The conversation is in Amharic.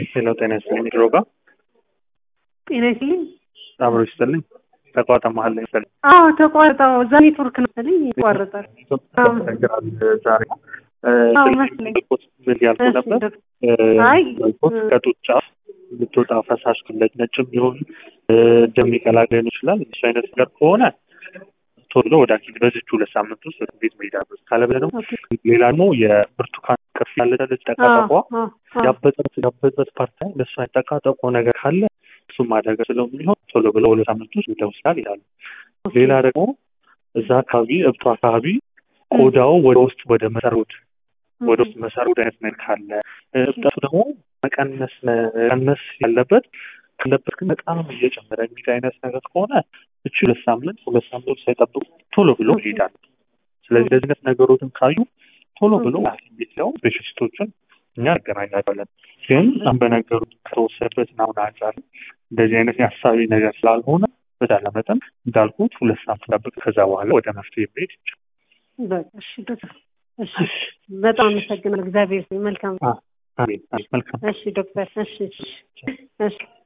ሄሎ ጤና ይስጥልኝ ድሮጋ ጤና ይስጥልኝ። አብሮ ይስጥልኝ ተቋጣ መሀል ላይ ይስጥልኝ አዎ ተቋርጠው እዛ ኔትወርክ ነው መሰለኝ ይቋረጣል። ተቸግራል ዛሬ አዎ መስለኝ። ምን ያልኩ ነበር አይ ከጡት ጫፍ የምትወጣ ፈሳሽ ክለች ነጭም ቢሆን እንደሚቀላቀል ይችላል። እሱ አይነት ነገር ከሆነ ቶሎ ወደ ሐኪም በዚች ሁለት ሳምንት ውስጥ ወደ ቤት መሄድ አለበት። ካለበለዚያ ደግሞ ሌላ ደግሞ የብርቱካን ቅርፊ ያለች ጠቃጠቋ ያበጠት ያበጠት ፓርት ላይ ለእሱ ጠቃጠቆ ነገር ካለ እሱ ማደገ ስለሚሆን ቶሎ ብሎ ሁለት ሳምንት ውስጥ ወደ ሆስፒታል ይላሉ። ሌላ ደግሞ እዛ አካባቢ እብቱ አካባቢ ቆዳው ወደ ውስጥ ወደ መሰሮት ወደ ውስጥ መሰሮት አይነት ነገር ካለ እብጠቱ ደግሞ መቀነስ መቀነስ ያለበት ካለበት ግን በጣም እየጨመረ የሚል አይነት ነገር ከሆነ እቺ ሁለት ሳምንት ሁለት ሳምንት ሳይጠብቁ ቶሎ ብሎ ይሄዳል። ስለዚህ እንደዚህ አይነት ነገሮችን ካዩ ቶሎ ብሎ ሐኪም ቤት ያው ስፔሻሊስቶችን እኛ ያገናኛቸዋለን። ግን በነገሩ ከተወሰደበት አሁን አንጻር እንደዚህ አይነት የሀሳቢ ነገር ስላልሆነ በተቻለ መጠን እንዳልኩት ሁለት ሳምንት ጠብቅ፣ ከዛ በኋላ ወደ መፍትሄ መሄድ ይቻላል። እሺ በጣም አመሰግናለሁ። እግዚአብሔር መልካም። አሜን። መልካም እሺ ዶክተር። እሺ እሺ